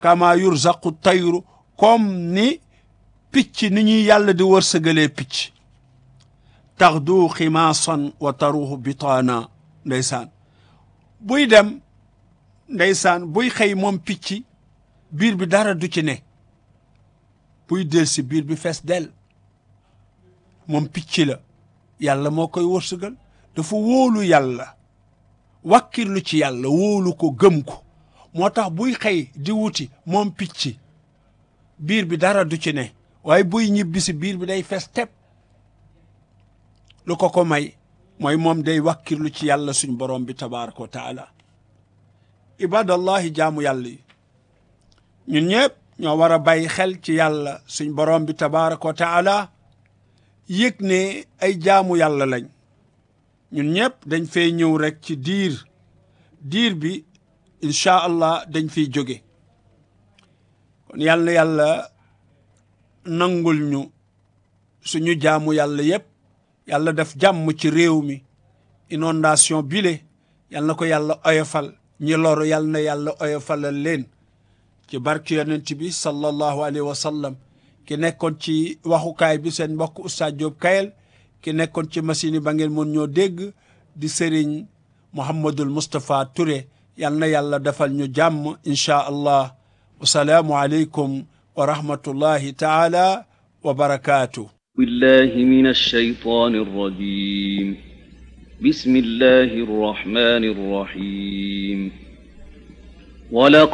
kama yurzaqu tayru comme ni picc ni ñuy yàlla di wërsëgalee picc taxdu ximaasan wa taruhu bitaana ndeysaan buy dem ndeysaan buy xëy moom picc biir bi dara du ci ne buy del si biir bi fees del moom picc la yàlla moo koy wërsëgal dafa wóolu yàlla wàkkirlu ci yàlla wóolu ko gëm ko moo tax buy xëy di wuti moom picc biir bi dara du ci ne waaye buy ñibbisi biir bi day fees tepp lu ko ko may mooy moom day wàkkirlu ci yàlla suñ borom bi tabaraka wa taala ibadallahi jaamu yàlla yi ñun ñëpp ñoo war a bàyyi xel ci yàlla suñ borom bi tabaraka wa taala yëg ne ay jaamu yàlla lañ ñun ñëpp dañ fay ñëw rek ci diir diir bi incha allah dañ fiy jóge kon yàlla na yàlla nangul ñu suñu jaamu yàlla yëpp yàlla def jàmm ci réew mi inondation bile yàlla na ko yàlla oyofal ñi loru yàlla na yàlla oyofalal leen ci barke yonent bi sallallahu alayhi wa sallam ki nekkoon ci waxukaay bi seen mbokk Oustaz Diop Kayel ki nekkoon ci machine yi ba ngeen mën ñoo dégg di Serigne Mouhamadul Moustapha Touré yal na yàlla defal ñu jàmm incha allah wasalaamu aleykum wa rahmatullahi taala wa barakaatu. بالله من الشيطان الرجيم بسم الله الرحمن الرحيم ولقد